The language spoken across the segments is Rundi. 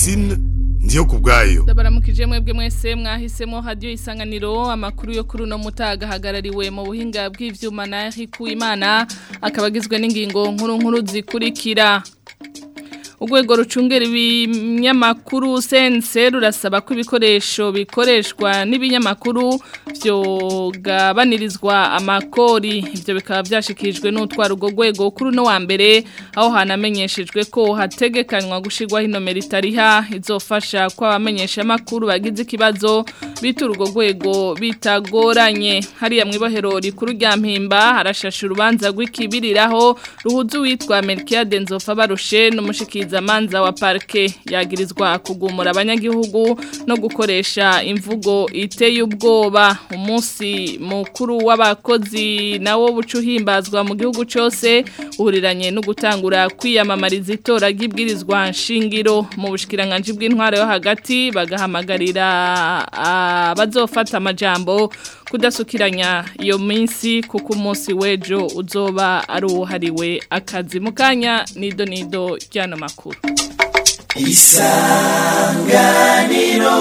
Francine ndiyo kubwayo ndabaramukije mwebwe mwese mwahisemo hadiyo isanganiro amakuru yo kuri uno mutaga ahagarariwe mu buhinga bw'ivyuma na Eric Uwimana akaba agizwe n'ingingo nkuru nkuru zikurikira Urwego rucungera ibinyamakuru sense rurasaba ko ibikoresho bikoreshwa n'ibinyamakuru byogabanirizwa amakori ibyo bikaba byashikijwe n'utwara urwo rwego kuri uno wa mbere aho hanamenyeshejwe ko hategekanywa gushyirwaho inomero itariha izofasha ko abamenyesha amakuru bagize ikibazo bitura urwo rwego bitagoranye hariya mu ibohero rikuru rya mpimba harashashe urubanza rw'ikibiriraho ruhuza uwitwa Melchiade Nzofa barushe n'umushikiriza manza wa parke yagirizwa kugumura abanyagihugu no gukoresha imvugo iteye ubwoba umunsi mukuru w'abakozi nawo bucuhimbazwa mu gihugu cyose uhuriranye no gutangura kwiyamamariza itora ry'ibwirizwa nshingiro mu bushikiranganje bw'intwaro yo hagati bagahamagarira abazofata amajambo kudasukiranya iyo minsi kuko umunsi w'ejo uzoba ari uwuhariwe akazi mu kanya nido nido ry'ano makuru isanganiro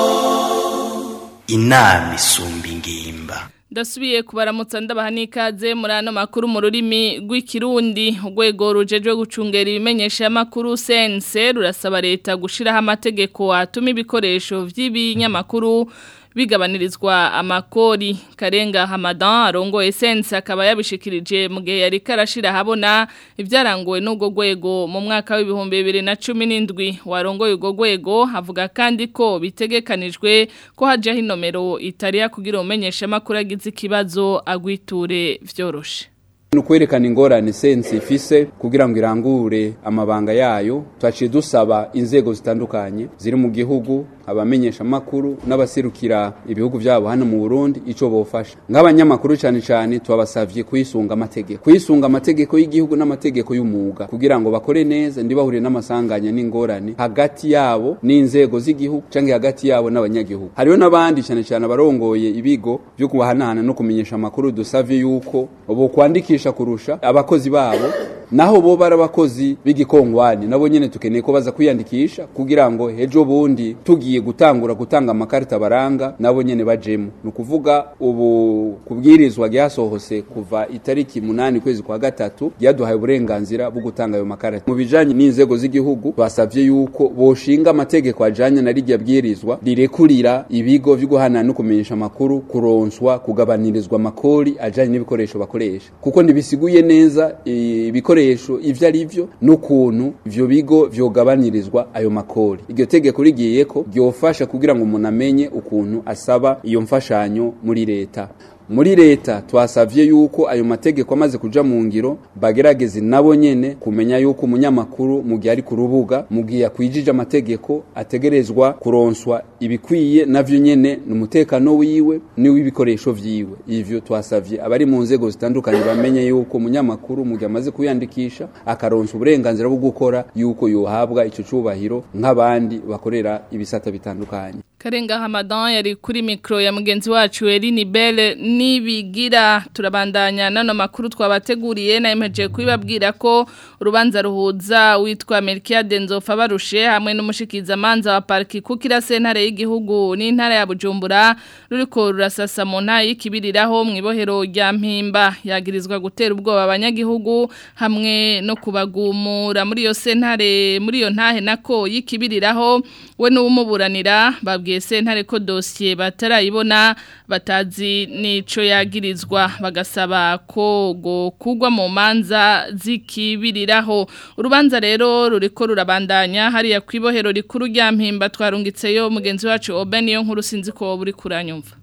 inama isumba ingimba ndasubiye kubaramutsa ndabaha n'ikaze muri ano makuru mu rurimi rw'ikirundi urwego rujejwe gucungera ibimenyesha amakuru sense rurasaba leta gushyiraho amategeko atuma ibikoresho by'ibinyamakuru bigabanirizwa amakori karenga hamadan arongo essence akaba yabishikirije mu gihe yari karashira habona ibyarangowe n'ubwo rwego mu mwaka w'ibihumbi bibiri na cumi n'indwi warongoye urwo rwego havuga kandi ko bitegekanijwe ko hajyaho inomero itariya kugira umenyeshe amakuru agize ikibazo agwiture vyoroshe nukwerekana ingorane sense ifise kugira ngo irangure amabanga yayo twaciye dusaba inzego zitandukanye ziri mu gihugu abamenyesha makuru n'abaserukira ibihugu byabo hano mu Burundi ico bofasha nk'abanyamakuru cyane cyane twabasavye kuyisunga amategeko kuyisunga amategeko y'igihugu n'amategeko y'umuga kugira ngo bakore neza ndibahurire n'amasanganya n'ingorane hagati yabo n'inzego z'igihugu canke hagati yabo n'abanyagihugu hariho n'abandi cyane cyane abarongoye ibigo byo kubahanahana no kumenyesha amakuru dusavye yuko bo kwandikisha kurusha abakozi babo naho bo barabakozi b'igikongwani nabo nyene tukeneye ko baza kwiyandikisha kugira ngo hejo bundi tugiye gutangura gutanga amakarita baranga nabo nyene bajemo nukuvuga ubu kubwirizwa ryasohose kuva itariki munani kwezi kwa gatatu ryaduhaye uburenganzira bwo gutanga ayo makarita mu bijanye n'inzego z'igihugu basavye yuko boshinga amategeko ajanye na rijya bwirizwa rirekurira ibigo vyo guhana no kumenyesha amakuru kuronswa kugabanirizwa amakori ajanye n'ibikoresho bakoresha kuko ntibisiguye neza ibikoresho ibikoresho ivyo ari vyo n'ukuntu ivyo bigo vyogabanirizwa ayo makori iryo tegeko rigiye ko ryofasha kugira ngo umuntu amenye ukuntu asaba iyo mfashanyo muri leta muri leta twasavye yuko ayo mategeko amaze kuja mu ngiro bagerageze nabo nyene kumenya yuko umunyamakuru mu gihe ari ku rubuga mu gihe yakwijije amategeko ategerezwa kuronswa ibikwiye navyo nyene n'umutekano wiwe n'iw'ibikoresho vyiwe ivyo twasavye abari mu nzego zitandukanye bamenye yuko umunyamakuru mu gihe amaze kuyandikisha akaronsa uburenganzira bwo gukora yuko yohabwa ico cubahiro nk'abandi bakorera ibisata bitandukanye Karenga Hamadan yari kuri mikro ya mugenzi wacu Eline Belle nibigira turabandanya nano makuru twabateguriye na imeje kubibabwira ko urubanza ruhuza witwa Melchiade Nzofa barushe hamwe n'umushikiza manza wa parki kukira sentare y'igihugu n'intara ya Bujumbura ruriko rurasasa mu nta y'ikibiriraho mu ibohero rya Mpimba yagirizwa gutera ubwoba abanyagihugu hamwe no kubagumura muri yo sentare muri yo ntahe nako y'ikibiriraho we n'umuburanira babwiye sentare ko dosiye batarayibona batazi nico yagirizwa bagasaba ko go kugwa mu manza zikibiriraho urubanza rero ruriko rurabandanya hariya kwibohero rikuru rya mpimba twarungitseyo mugenzi wacu Obeniyo nkuru sinzi ko buri kuranyumva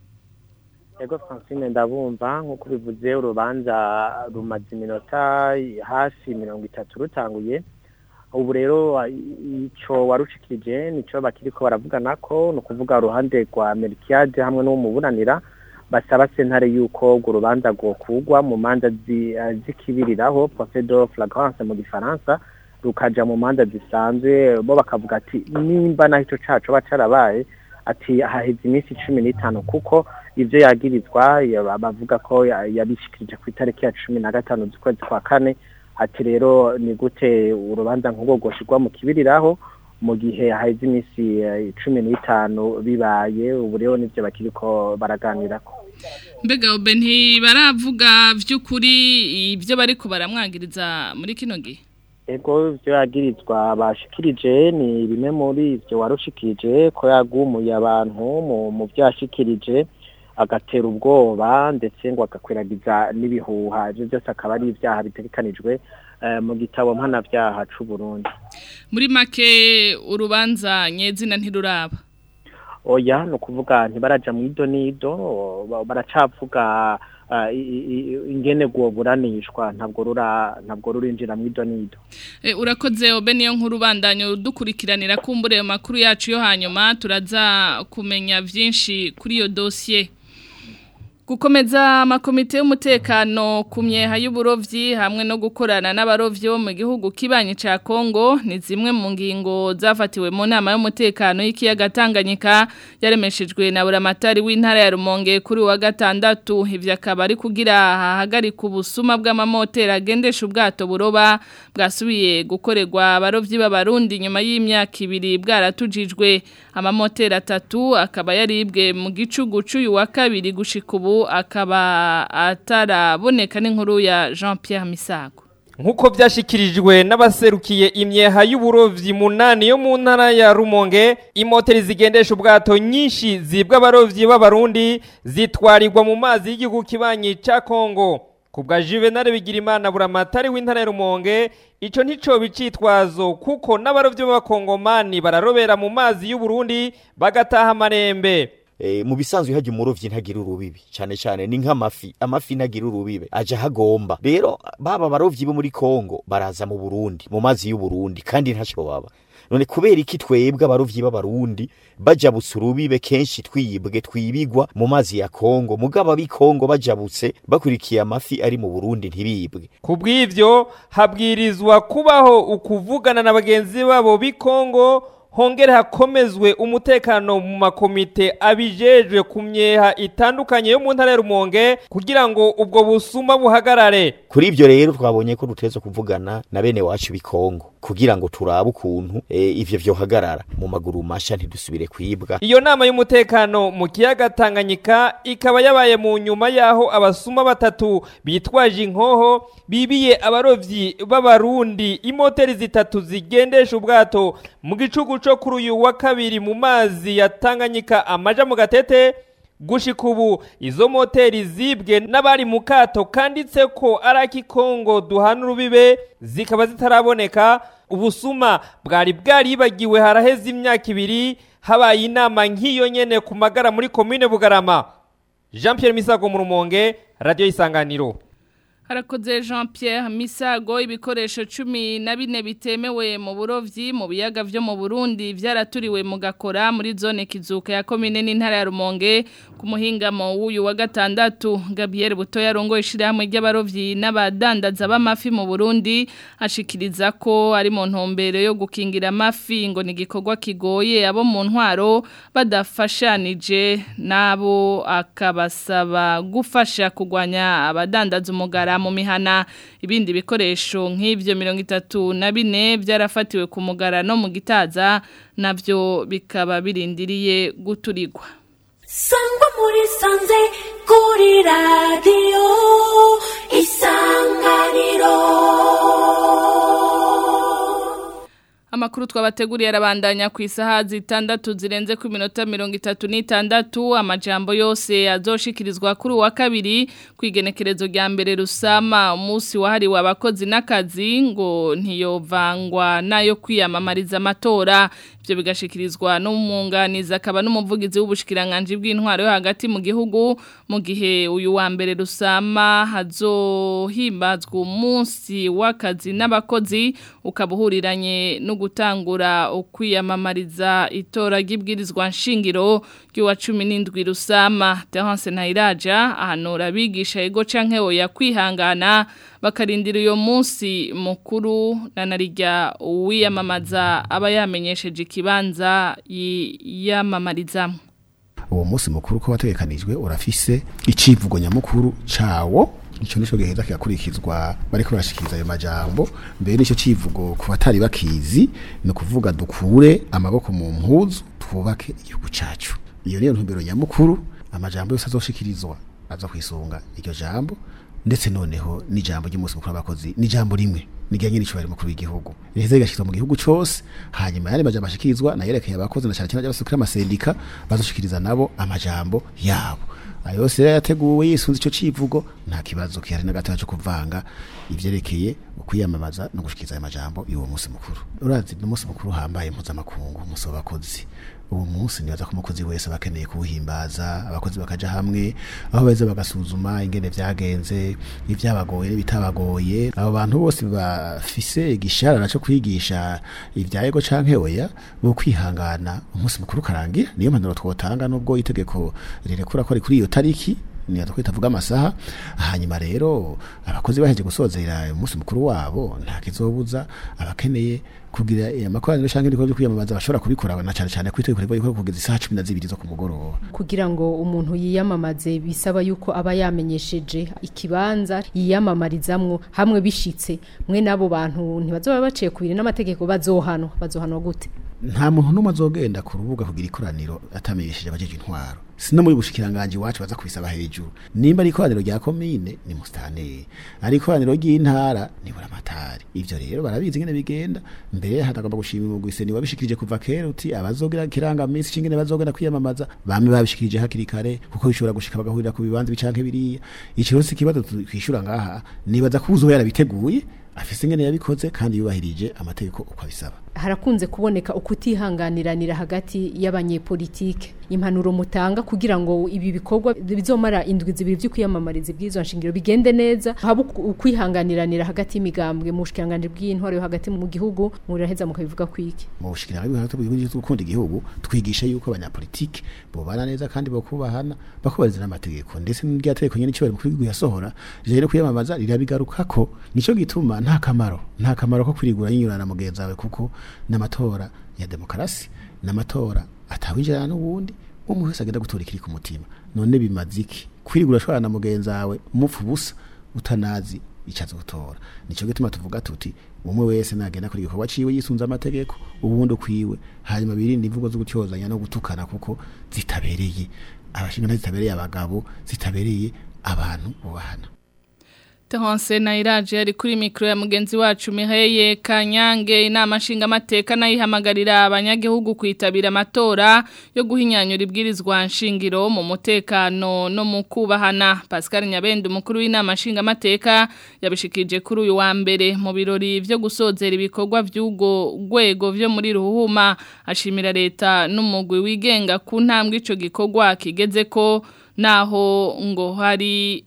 Ego Francine ndabumva nkuko bivuze urubanza rumaze iminota hafi mirongo itatu rutanguye ubu rero icyo warushikirije nicyo bakiri ko baravugana ko ni ukuvuga uruhande rwa Melchiade hamwe n'umuburanira basaba sentare yuko urwo rubanza rwokugwa mu manza zikibiriraho procedure flagrance mu gifaransa rukaja mu manza zisanzwe bo bakavuga ati nimba naho icyo cacu bacarabaye ati haheze iminsi cumi n'itanu kuko ibyo yagirizwa bavuga ko yabishikirije ku itariki ya cumi na gatanu z'ukwezi kwa kane ati rero ni gute urubanza nk'ubwo rwoshyirwa mu kibiriraho mu gihe haheze iminsi eh, cumi n'itanu bibaye ubu rero nivyo bakiriko baraganirako mbega obe ntibaravuga by'ukuri ibyo bariko baramwagiriza muri kino gihe ego ivyo yagirizwa bashikirije ni bimwe muri ivyo warushikirije ko yagumuye abantu mu mu vyo yashikirije agatera ubwoba ndetse ngo agakwiragiza n'ibihuha ivyo byose akaba ari ivyaha bitegekanijwe eh, mu gitabo mpanavyaha c'u Burundi muri make urubanza nyezina ntiruraba oya ni ukuvuga ntibaraja mu ido n'ido ba- baracavuga ah, i- i- i- ingene buranishwa ntabwo rura ntabwo rurinjira mu ido n'ido E, urakoze obe niyo nkuru bandanyo dukurikiranira kumbure ayo makuru yacu yo hanyuma turaza kumenya byinshi kuri iyo dosiye gukomeza amakomite y'umutekano ku myeha y'uburovyi hamwe no gukorana n'abarovyi bo mu gihugu kibanyi ca Kongo ni zimwe mu ngingo zafatiwe mu nama y'umutekano y'ikiyaga Tanganyika yaremeshejwe na buramatari w'intara ya Rumonge kuri wa gatandatu ivyo akaba ari kugira hahagarika ubusuma bw'amamoteri agendesha ubwato buroba bwasubiye gukorerwa abarovyi b'abarundi nyuma y'imyaka ibiri bwaratujijwe amamoteri atatu akaba yaribwe mu gicugu c'uyu wa kabiri gushika ubu akaba ataraboneka n'inkuru ya Jean Pierre Misago Nkuko vyashikirijwe n'abaserukiye imyeha y'uburovyi munani yo mu ntara ya Rumonge, imoteri zigendesha ubwato nyinshi zibwa abarovyi b'abarundi zitwarirwa mu mazi y'igihugu kibanyi ca Kongo. Kubwa Juvenal Bigirimana buramatari w'intara ya Rumonge, ico ntico bicitwazo kuko n'abarovyi b'abakongomani bararobera mu mazi y'Uburundi bagataha amarembe. Eh, mu bisanzwe hajya umurovyi ntagira urubibi cyane cyane ni nk'amafi amafi ntagira urubibe aja hagomba rero baba abarovyi bo muri Kongo baraza mu Burundi mu mazi y'u Burundi kandi ntaco baba none kubera iki twebwe abarovyi b'abarundi bajabutse urubibe kenshi twiyibwe twibigwa mu mazi ya Kongo mugabo abi Kongo bajabutse bakurikiye amafi ari mu Burundi ntibibwe Kubw'ivyo habwirizwa kubaho ukuvugana na bagenzi babo b'ikongo hongere hakomezwe umutekano mu makomite abijejwe ku myeha itandukanye yo mu ntara ya Rumonge kugira ngo ubwo busuma buhagarare. kuri ivyo rero twabonye ko duteze kuvugana na bene wacu b'ikongo kugira ngo turabe ukuntu e, ivyo vyohagarara mu maguru masha ntidusubire kwibwa Iyo nama y'umutekano mu kiyaga Tanganyika ikaba yabaye mu nyuma yaho abasuma batatu bitwaje inkoho bibiye abarovyi b'abarundi imoteri zitatu zigendesha ubwato mu gicugu co kuri uyu wa kabiri mu mazi ya Tanganyika amaja mu gatete gushika ubu izo moteri zibwe n'abari mu kato kanditse ko ari ak'ikongo duhana urubibe zikaba zitaraboneka ubusuma bwari bwaribagiwe haraheze imyaka ibiri habaye inama nk'iyo nyene ku magara muri komine bugarama jean pierre misago mu rumonge radiyo isanganiro Harakoze Jean Pierre Misago ibikoresho cumi na bine bitemewe mu burovyi mu biyaga vyo mu Burundi vyaraturiwe mu gakora muri zone kizuka ya komine n'intara ya Rumonge ku muhingamo w'uyu wa gatandatu Gabriel Buto yarongoye ishirahamwe ry'abarovyi n'abadandaza b'amafi mu Burundi ashikiriza ko ari mu ntumbero yo gukingira amafi ngo ni igikorwa kigoye abo mu ntwaro badafashanije nabo akabasaba gufasha kugwanya abadandaza umugara mu mihana ibindi bikoresho nk'ivyo mirongo itatu na bine byarafatiwe ku mugara no mu gitaza navyo bikaba birindiriye guturigwa sangwa muri sanze kuri radiyo isanganiro Amakuru twabateguriye arabandanya ku isaha zitandatu zirenze ku minota mirongo itatu n'itandatu amajambo yose azoshikirizwa kuri uwa kabiri ku igenekerezo rya mbere rusama umunsi wahariwe abakozi n'akazi ngo ntiyovangwa nayo kwiyamamariza amatora ibyo bigashikirizwa n'umwunganizi akaba n'umuvugizi w'ubushikiranganje bw'intwaro yo hagati mu gihugu mu gihe uyu wa mbere rusama hazohimbazwa umunsi w'akazi n'abakozi ukaba uhuriranye no gutangura ukwiyamamariza itora ry'ibwirizwa nshingiro ry'uwa cumi n'indwi rusama Terence Ntayiraja ahanura abigisha ego canke oya kwihangana bakarindira uyo munsi mukuru na narijya uwiyamamaza aba yamenyesheje ikibanza yiyamamarizamo uwo munsi mukuru ko wategekanijwe urafise icivugo nyamukuru cawo ico nico giheza kigakurikizwa bariko barashikiriza ayo majambo mbere nico civugo ku batari bakizi ni ukuvuga dukure amaboko mu mpuzu twubake igihugu cacu iyo niyo ntumbero nyamukuru amajambo yose azoshikirizwa aza kwisunga iryo jambo ndetse noneho n'ijambo ry'umunsi mukuru w'abakozi n'ijambo rimwe nijyanye n'icubahiro mukuru w'igihugu riheze rigashyirizwa mu gihugu cose hanyuma yandi majambo ashikirizwa nayerekeye abakozi na cyane cyane abasukira amasendika bazoshikiriza nabo amajambo yabo ayo yose rero yateguwe yisunze ico civugo nta kibazo kihari na gatoya cyo kuvanga ivyerekeye ukwiyamamaza no gushikiriza ayo majambo y'uwo munsi mukuru urazi ni umunsi mukuru uhambaye mpuzamakungu umunsi w'abakozi uwo munsi nibaza ko umukozi wese aba akeneye kuwuhimbaza abakozi bakaja hamwe aho beza bagasuzuma ingene vyagenze ibyabagoye n'ibitabagoye abo bantu bose bafise igisharara cyo kwigisha ibya ego canke oya bo kwihangana umunsi mukuru karangira niyo mpanuro twotanga nubwo itegeko rirekura ko ari kuri iyo tariki ni twita tuvuga amasaha hanyuma rero abakozi baheje gusozera umunsi mukuru wabo nta kizobuza abakeneye kugira amakoraniro cyangwa ibikorwa byo kwiyamamaza bashobora kubikora na cyane cyane kwitegura ibikorwa kugeza isaha cumi na zibiri zo ku mugoroba kugira ngo umuntu yiyamamaze bisaba yuko aba yamenyesheje ikibanza yiyamamarizamwo hamwe bishitse mwe n'abo bantu ntibazoba baciye kubiri n'amategeko bazohanwa bazohanwa gute nta muntu n'umwe azogenda ku rubuga kugira ikoraniro atamenyesheje abajeje intwaro sino muri bushikiranganje iwacu baza kubisaba hejuru nimba ari ikoraniro rya komine ni mustaneri ari ikoraniro ry'intara ni buramatari ivyo rero barabizi ngene bigenda mbere hatagomba gushima umugwise ni wabishikirije kuva kera uti abazogira kiranga minsi cingene bazogenda kwiyamamaza bamwe babishikirije hakiri kare kuko bishobora gushika bagahurira ku bibanza bicanke biriya ico rero si ikibazo twishura ngaha nibaza ko uzoba yarabiteguye afise ingene yabikoze kandi yubahirije amategeko uko abisaba harakunze kuboneka ukutihanganiranira hagati y'abanyepolitike impanuro mutanga kugira ngo ibi bikorwa bizomara indwi zibiri byo kwiyamamariza iby'izo nshingiro bigende neza haba ukwihanganiranira hagati y'imigambwe mu bushikiranganje bw'intwaro yo hagati mu gihugu muraheza mukabivuga kwiki mu bushikiranganje bw'intwaro bw'igihugu gukunda igihugu twigisha yuko abanyapolitike bobana neza kandi bakubahana bakubahiriza n'amategeko ndetse n'iryategeko nyene cyobari mukuru w'igihugu yasohora rero kwiyamamaza rirabigarukako nico gituma nta kamaro nta kamaro ko kwirigura yinyurana mugenzi wawe kuko n'amatora ya demokarasi n'amatora atawinjirana n'ubundi umwe wese agenda gutora ikiri ku mutima none bimaze iki kwirigura ashobora na mugenzi wawe umupfu ubusa utanazi icyo azotora nico gituma tuvuga tuti umwe wese nagenda kuri igikorwa ciwe yisunze amategeko ubundi ukwiwe hanyuma birinde imvugo zo gutyozanya no gutukana kuko zitabereye abashinga zitabereye abagabo zitabereye abantu bubahana Tehonse na iraje ari kuri mikro ya mugenzi wacu Miheye Kanyange inama nshinga amateka nayihamagarira abanyagihugu kwitabira amatora yo guhinyanyura ibwirizwa nshingiro mu mutekano no mu kubahana Pascal Nyabende umukuru w'inama nshinga amateka yabishikije kuri uyu wa mbere mu birori byo gusozera ibikorwa by'ugo rwego byo muri ruhuma ashimira leta n'umugwi wigenga ku ntambwe ico gikorwa kigeze ko naho ngo hari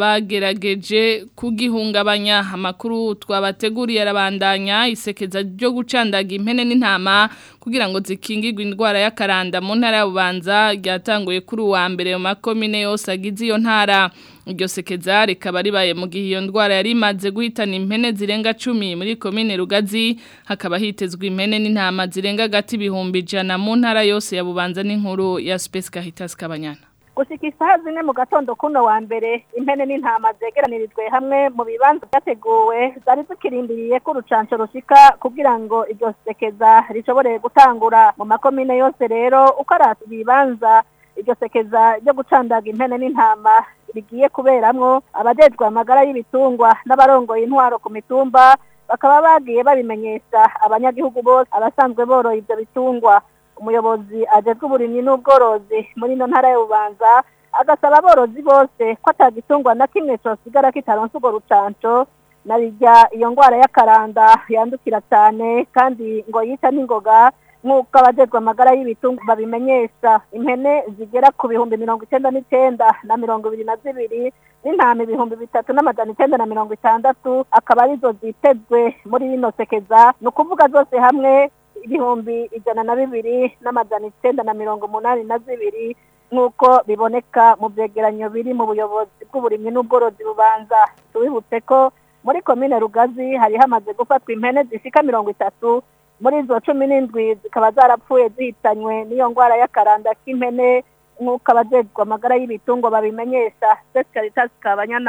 abagerageje kugihungabanya amakuru twabateguriye arabandanya isekeza ryo gucandaga impene n'intama kugira ngo zikingirwe indwara y'akaranda mu ntara y'ububanza ryatanguye kuri uwa mbere mu makomine yose agize iyo ntara iryo sekeza rikaba ribaye mu gihe iyo ndwara yari imaze guhitana impene zirenga cumi muri komine rugazi hakaba hitezwe impene n'intama zirenga agati ibihumbi ijana mu ntara yose ya bubanza n'inkuru ya Space Caritas Kabanyana gushika isaha zine mu gatondo kuno wa mbere impene n'intama zegeranirijwe hamwe mu bibanza byateguwe zari zikirindiriye ko urucanco rushika kugira ngo iryo sekeza rishobore gutangura mu makomine yose rero uko ari ibibanza iryo sekeza ryo gucandaga impene n'intama rigiye kuberamwo abajejwe amagara y'ibitungwa n'abarongoye intwaro ku mitumba bakaba bagiye babimenyesha abanyagihugu bose abasanzwe boroye ibyo bitungwa umuyobozi ajejwe uburimyi n'ubworozi muri ino ntara y'ububanza agasaba aborozi bose ko atagitungwa na kimwe cosigara kitaronse urwo rucanco na rirya iyo ndwara y'akaranda yandukira cyane kandi ngo yica n'ingoga nk'uko abajejwe amagara y'ibitungwa babimenyesha impene zigera ku bihumbi mirongo icyenda n'icyenda na mirongo ibiri na zibiri n'intama ibihumbi bitatu n'amajana icyenda na mirongo itandatu akaba arizo zitezwe muri rino sekeza ni ukuvuga zose hamwe ibihumbi ijana na bibiri n'amajana icyenda na mirongo umunani na zibiri nk'uko biboneka mu byegeranyo biri mu buyobozi bw'uburimyi n'ubworozi bubanza tubibutse ko muri komine rugazi hari hamaze gufatwa impene zishika mirongo itatu muri izo cumi n'indwi zikaba zarapfuye zihitanywe n'iyo ndwara y'akaranda k'impene nk'uko abajejwe amagara y'ibitungwa babimenyesha Caritas Kabanyana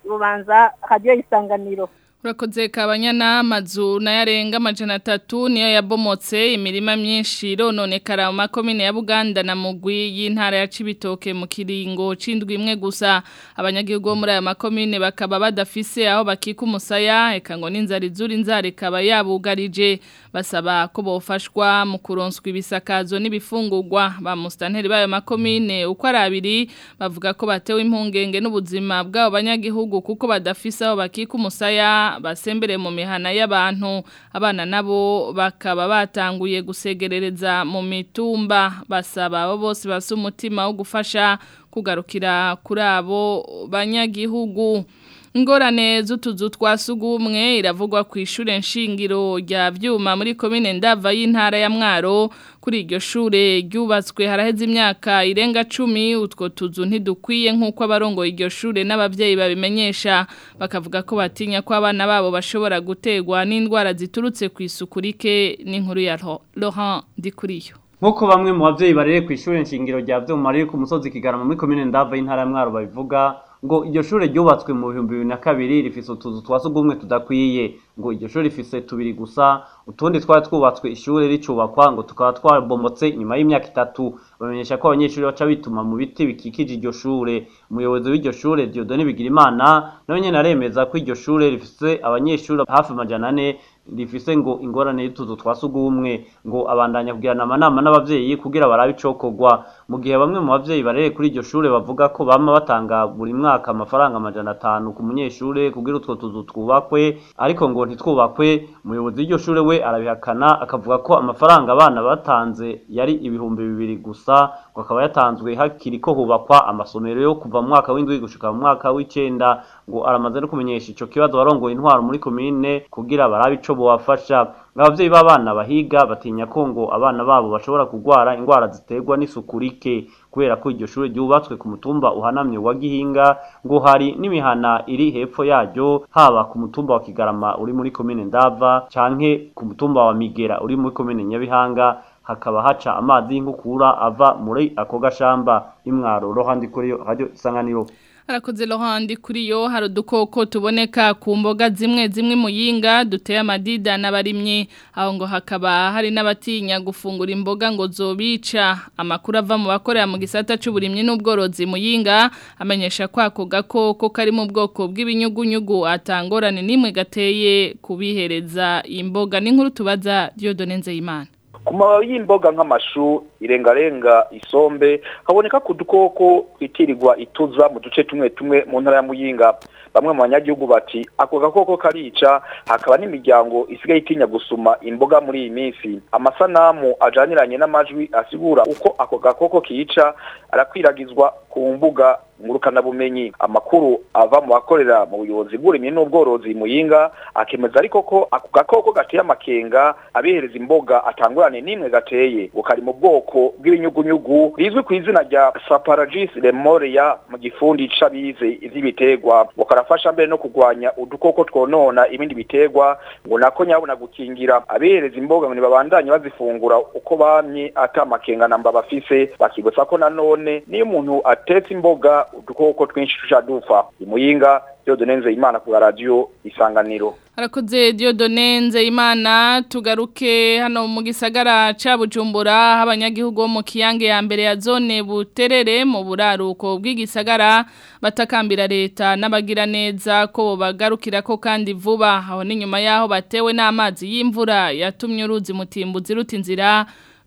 bubanza radiyo isanganiro Urakoze kabanyana amazu nayarenga amajana atatu niyo yabomotse imirima myinshi irononekara mu makomine ya Buganda na Mugwi y'intara ya Cibitoke mu kiringo cindwi imwe gusa abanyagihugu bo muri aya makomine bakaba badafise aho bakika umusaya eka ngo n'inzara izuri inzara ikaba yabugarije basaba ko bofashwa mu kuronswa ibisakazo n'ibifungurwa ba mustanteri bayo makomine uko ari abiri bavuga ko batewe impungenge n'ubuzima bw'abo banyagihugu kuko badafise aho bakika umusaya basembere mu mihana y'abantu abana nabo bakaba batanguye gusegerereza mu mitumba basaba abo bose basa umutima wo gufasha kugarukira kuri abo banyagihugu ingorane z'utuzu twa sugumwe iravugwa ku ishure nshingiro rya vyuma muri komine ndava y'intara ya mwaro kuri iryo shure ryubatswe haraheze imyaka irenga cumi utwo tuzu ntidukwiye nk'uko abarongoye iryo shure n'abavyeyi babimenyesha bakavuga ko batinya ko abana babo bashobora gutegwa n'indwara ziturutse ku isuku rike n'inkuru ya Laurent Dikuriyo Nkuko bamwe mu bavyeyi barere ku ishure nshingiro rya vyuma riri ku musozi kigarama muri komine ndava y'intara ya mwaro babivuga ngo iryo shure ryubatswe mu bihumbi bibiri na kabiri rifise utuzu twa sugumwe tudakwiye ngo iryo shure rifise tubiri gusa utundi twari twubatswe ishure ricubakwa ngo tukaba twabomotse nyuma y'imyaka itatu bamenyesha ko abanyeshuri baca bituma mu biti bikikije iryo shure umuyobozi w'iryo shure Dieudonne Bigirimana nawe nyene aremeza ko iryo shure rifise abanyeshuri hafi amajana ane rifise ngo ingorane y'utuzu twa sugumwe ngo abandanya kugirana amanama n'abavyeyi kugira barabe icokorwa mu gihe bamwe mu bavyeyi barere kuri iryo shure bavuga ko bama batanga buri mwaka amafaranga amajana atanu ku munyeshure kugira utwo tuzu twubakwe ariko ngo ntitwubakwe umuyobozi w'iryo shure we arabihakana akavuga ko amafaranga abana batanze yari ibihumbi bibiri gusa ngo akaba yatanzwe hakiri ko hubakwa amasomero yo kuva mu mwaka w'indwi gushika mu mwaka w'icenda ngo aramaze no kumenyesha ico kibazo barongoye intwaro muri komine kugira barabe ico bobafasha abavyeyi b'abana bahiga batinya ko ngo abana babo bashobora kugwara ingwara ziterwa n'isuku rike kubera ko iryo shure ryubatswe ku mutumba uhanamye wa Gihinga ngo hari n'imihana iri hepfo yaryo haba ku mutumba wa Kigarama uri muri komine Ndava canke ku mutumba wa Migera uri muri komine Nyabihanga hakaba haca amazi y'inkukura ava muri ako gashamba imwaro rohandi kuri radio isanganiro Harakoze Laurent kuri yo hari udukoko tuboneka ku mboga zimwe zimwe muyinga duteye amadida n'abarimye aho ngo hakaba hari n'abatinya gufungura imboga ngo zobica amakuru ava mu bakorera mu gisata c'uburimyi n'ubworozi muyinga amenyesha ko ako gakoko kari mu bwoko bw'ibinyugunyugu atangorane nimwe gateye kubihereza imboga n'inkuru tubaza Dieudonne Nzeyimana ku mababi y'imboga nk'amashu irengarenga isombe haboneka ku dukoko twitirirwa ituza mu duce tumwe tumwe mu ntara ya muyinga bamwe mu banyagihugu bati ako gakoko karica hakaba n'imiryango isigaye itinya gusuma imboga muri iyi minsi amasanamu ajaniranye n'amajwi asigura uko ako gakoko kica arakwiragizwa ku mbuga ngurukanabumenyi amakuru ava mu bakorera mu buyobozi bw'uburimyi n'ubworozi muyinga akemeza ariko ko ako gakoko gateye amakenga abihereza imboga atangurane n'imwe gateye ngo kari mu bwoko bw'ibinyugunyugu rizwi ku izina rya saparagis lemoria mu gifundi c'abize ivy'ibiterwa ngo karafasha mbere no kurwanya udukoko twonona ibindi biterwa ngo nako nyabona gukingira abihereza imboga ngo nibabandanye bazifungura uko bamye ata amakenga namba bafise bakibutsa ko nanone niyo umuntu atetse imboga udukoko twinshi tuja dupfa imuyinga Dieudonne Nzeyimana ku radio isanganiro Harakoze Dieudonne Nzeyimana tugaruke hano mu gisagara ca Bujumbura abanyagihugu bo mu kiyange ya mbere ya zone buterere mu buraruko bw'igisagara batakambira leta n'abagira neza ko bagarukira ko kandi vuba aho ni nyuma yaho batewe n'amazi y'imvura yatumye uruzi mutimbuzi ruta inzira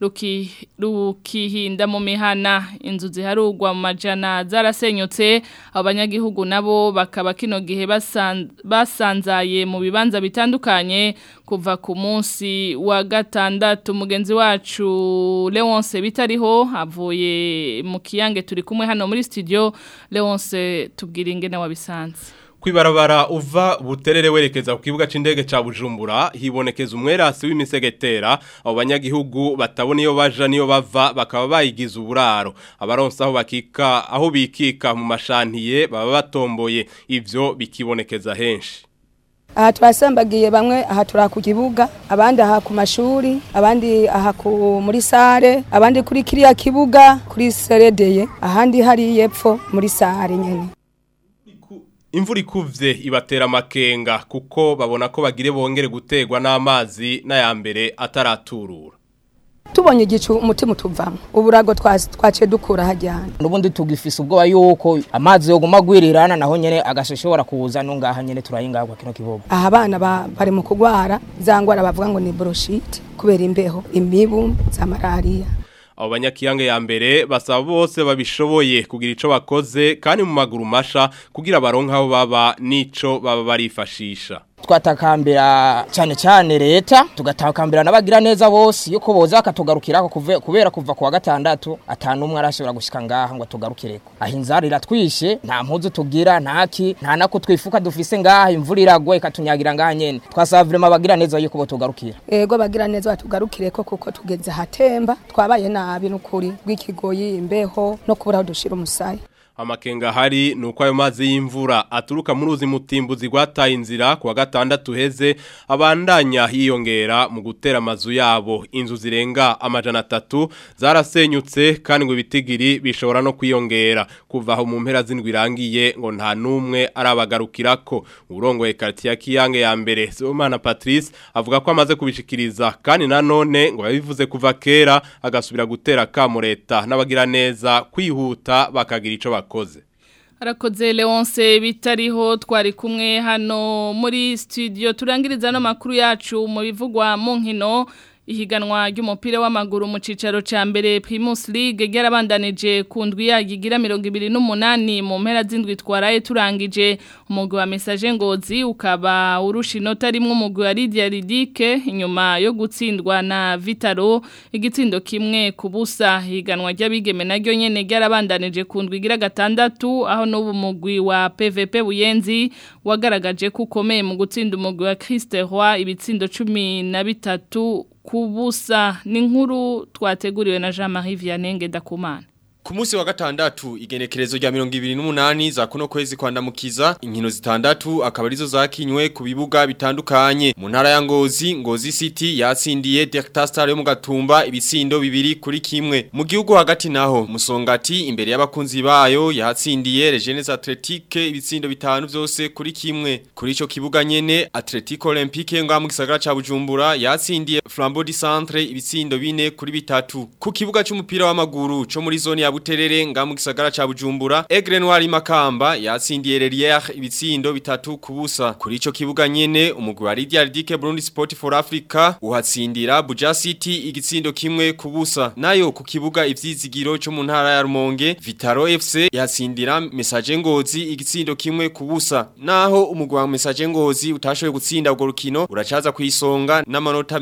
rukihinda mu mihana inzu ziharugwa mu majana zarasenyutse abanyagihugu nabo bakaba kino gihe basanzaye mu bibanza bitandukanye kuva ku munsi wa gatandatu mugenzi wacu Leonce bitariho avuye mu kiyange turi kumwe hano muri studio Leonce tubwira ingene wabisanze kwibarabara uva buterere werekeza ku kibuga c'indege ca Bujumbura hibonekeza umwerasi w'imisegetera abo banyagihugu batabona iyo baja niyo bava bakaba bayigiza uburaro abaronsa aho bakika aho bikika mu mashantiye baba batomboye ivyo bikibonekeza henshi aha twasambagiye bamwe aha turi ku kibuga abandi aha ku mashuri abandi aha muri sare abandi kuri kiriya kibuga kuri seredeye ahandi hari yepfo muri sare nyene Imvura ikuvye ibatera amakenga kuko babona ko bagire bongere gutegwa n'amazi n'ayambere ataraturura. tubonye igicu umutima utuvamo uburago twas- twaciye dukura hajyana nubundi tugifise ubwoba yuko amazi yoguma gwirirana naho nyene agashobora kuza no ngaha nyene turayingagwa kino kibogo aha abana ba- bari mu kugwara za ngwara bavuga ngo ni boroshite kubera imbeho imibu za malariya Abo banyakiyange ya mbere basaba bose babishoboye kugira ico bakoze kandi mu maguru masha kugira baronke aho baba nico baba barifashisha. twatakambira cyane cyane leta tugatakambira n'abagira neza bose yuko boza akatugarukirako kuve- kubera kuva kuwa gatandatu atanumwe arashobora gushika ngaha ngo atugarukireko aho inzara iratwishe nta mpuzu tugira ntaki nta nako twifuka dufise ngaha imvura iragwa ikatunyagira ngaha nyene twasaba vrema abagira neza yuko botugarukira ego bagira neza batugarukireko kuko tugeze hatemba twabaye nabi n'ukuri rw'ikigoyi imbeho no kubura aho dushira umusaya Amakenga hari nuko ayo mazi y'imvura aturuka mu ruzi mutimbuzi gwataye inzira kuwa gatandatu heze abandanya hiyongera mu gutera amazu yabo inzu zirenga amajana atatu zarasenyutse kandi ngo ibitigiri bishobora no kwiyongera kuva aho mu mpera z'indwi irangiye ngo nta numwe arabagarukirako urongoye quartier ya Kiyange ya mbere Sibomana Patrice avuga ko amaze kubishikiriza kandi nanone ngo yabivuze kuva kera agasubira gutera kamo leta n'abagira neza kwihuta bakagira ico bakoze Arakoze Leonce bitariho twari kumwe hano muri studio turangiriza no makuru yacu mu bivugwa mu nkino ihiganwa ry'umupira w'amaguru mu cicaro ca mbere Primus League ryarabandanije ku ndwi yagigira 28 mu mpera z'indwi twaraye turangije umugwi wa message ngozi ukaba urusha inota rimwe umugwi wa Lydia Ridike inyuma yo gutsindwa na Vitaro igitsindo kimwe ku busa higanwa ry'abigeme naryo nyene ryarabandanije ku ndwi igira gatandatu aho n'ubu mugwi wa PVP Buyenzi wagaragaje ko ukomeye mu gutsinda umugwi wa Christe Roy ibitsindo 13 kubusa ni nkuru twateguriwe na Jean-Marie Vianney Ngendakumana Ku munsi wa gatandatu igenekerezo rya 28 za kuno kwezi kwandamukiza inkino zitandatu akaba arizo zakinywe ku bibuga bitandukanye mu ntara ya Ngozi Ngozi City yatsindiye Delta Star yo mu Gatumba ibitsindo bibiri kuri kimwe mu gihugu hagati naho Musongati imbere y'abakunzi bayo yatsindiye Regenes Athletique ibitsindo bitanu byose kuri kimwe kuri ico kibuga nyene Atletico Olympique ngo mu gisagara ca Bujumbura yatsindiye Flambeau du Centre ibitsindo bine kuri bitatu ku kibuga c'umupira w'amaguru co muri zone ya Buterere nga mu gisagara ca Bujumbura Aigle Noir Makamba yatsindiye Relier ibitsindo bitatu kubusa kuri ico kibuga nyene umugwi wa Lydia Ridike Burundi Sport for Africa uhatsindira Buja City igitsindo kimwe kubusa nayo ku kibuga ivyizigiro cyo mu ntara ya Rumonge Vitaro FC yatsindira Message Ngozi igitsindo kimwe kubusa naho umugwi wa Message Ngozi utashoboye gutsinda urwo rukino uracaza kwisonga n'amanota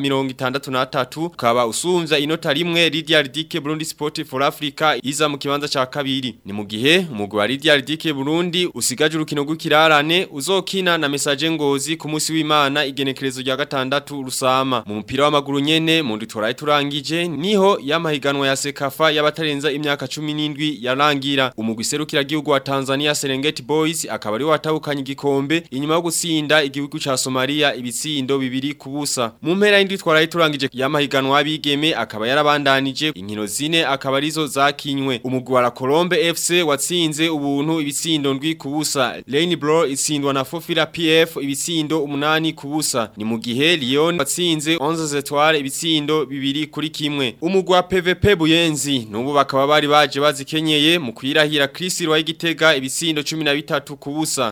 63 kaba usumvya inota rimwe Lydia Ridike Burundi Sport for Africa iza mu kibanza ca kabiri ni mu gihe umugwi wa Lydia Ridike Burundi usigaje urukino rw'ikirarane uzokina na Message Ngozi ku munsi w'Imana igenekerezo rya gatandatu rusama mu mupira w'amaguru nyene mu nditwaraye turangije niho yamahiganwa ya Sekafa y'abatarenza imyaka 17 yarangira umugwi serukira gihugu wa Tanzania Serengeti Boys akaba ari watahukanye igikombe inyuma yo gutsinda igihugu ca Somalia ibitsindo bibiri kubusa mu mpera y'indwi twaraye turangije yamahiganwa abigeme akaba yarabandanije inkino zine akaba arizo zakinywe umugwi wa La Colombe FC watsinze ubuntu ibitsindo ndwi kubusa Lane Bro itsindwa na Fofila PF ibitsindo umunani kubusa ni mu gihe Lyon watsinze 11 Etoile ibitsindo bibiri kuri kimwe umugwi wa PVP Buyenzi nubu bakaba bari baje bazikenyeye mu kwirahira Chris Rwa igitega ibitsindo 13 kubusa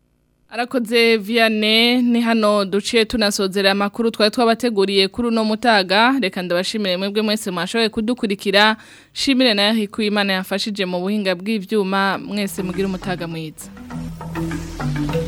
Arakoze Vianney ni hano duciye tunasozera amakuru twari twabateguriye kuri uno mutaga reka ndabashimire mwebwe mwese mwashoboye kudukurikira shimire na Yahiko Imana yafashije mu buhinga bw'ivyuma mwese mugira umutaga mwiza